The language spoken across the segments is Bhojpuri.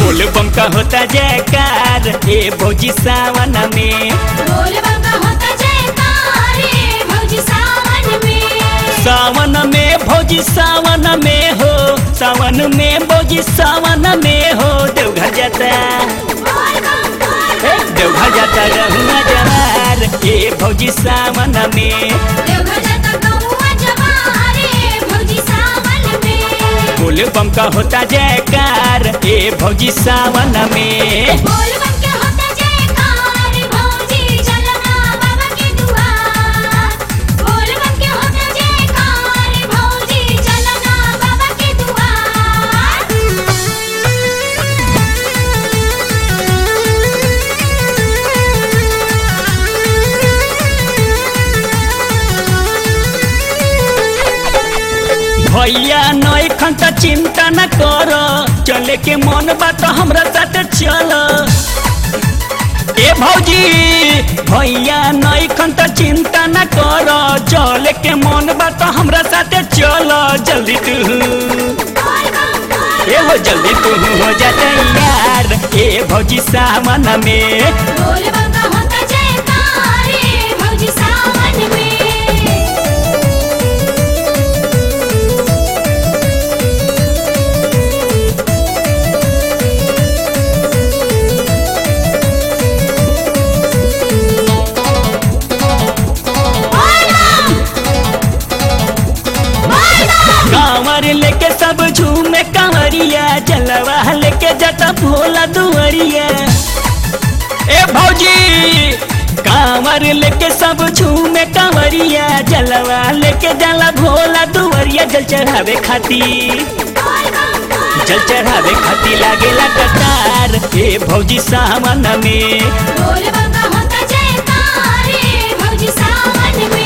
बोल बम का होता जयकार ए भौजी सावन में बोल बम होता जयकार रे भौजी सावन में सावन में भौजी सावन में हो सावन में भौजी सावन में हो देवघर जाता बोल बम बोल ए, देवघर जाता रहुआ जवार ए भौजी सावन में देवघर जाता गौआ जवार रे भौजी सावन में बोल बम का होता जयकार ए भौजी सावन में बोल बम के होता जयकार रे भौजी चलना बाबा के दुआर बोल बम के होता जयकार रे भौजी चलना बाबा के दुआर भैया नई खंत चिंता न कर चले के मन बात हमरा साथ चल ए भौजी भैया नई खंत चिंता न कर चले के मन बात हमरा साथ चल जल्दी तू बोल बम बोल ए हो जल्दी तू हो जा यार ए भौजी सावन में बोल बम का होता जयकार रे भौजी सावन में कांवर लेके सब झूमे कांवरिया जलवा लेके जटा भोला दुआरिया ए भौजी कांवर लेके सब झूमे कांवरिया जलवा लेके जला भोला दुआरिया जल चढ़ावे खातिर जल चढ़ावे खातिर लागेला कतार ए भौजी सावन में बोल बम का होता जयकार रे भौजी सावन में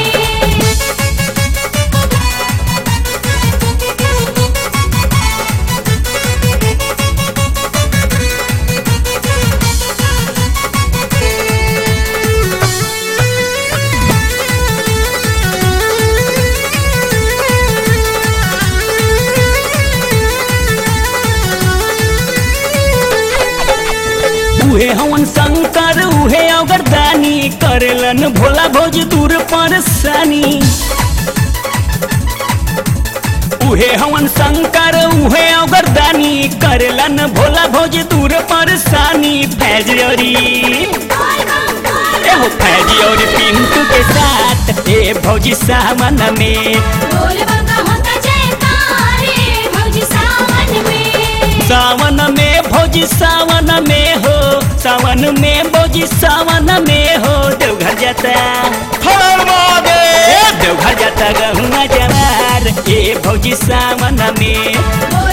उहे हवन शंकर उहे अगरदानी करेलन भोला भोज दूर परसानी उहे हवन शंकर उहे अगरदानी करेलन भोला भोज दूर परसानी फैजरी एहो फैजी और पिंटू के साथ ए भौजी सावन में बोल बम का होता जयकार रे भौजी सावन में सावन में भौजी सावन में हो सावन में भौजी सावन में हो देवघर जाता हर महादेव देवघर जाता गहुआ जवार ए भौजी सावन में बोल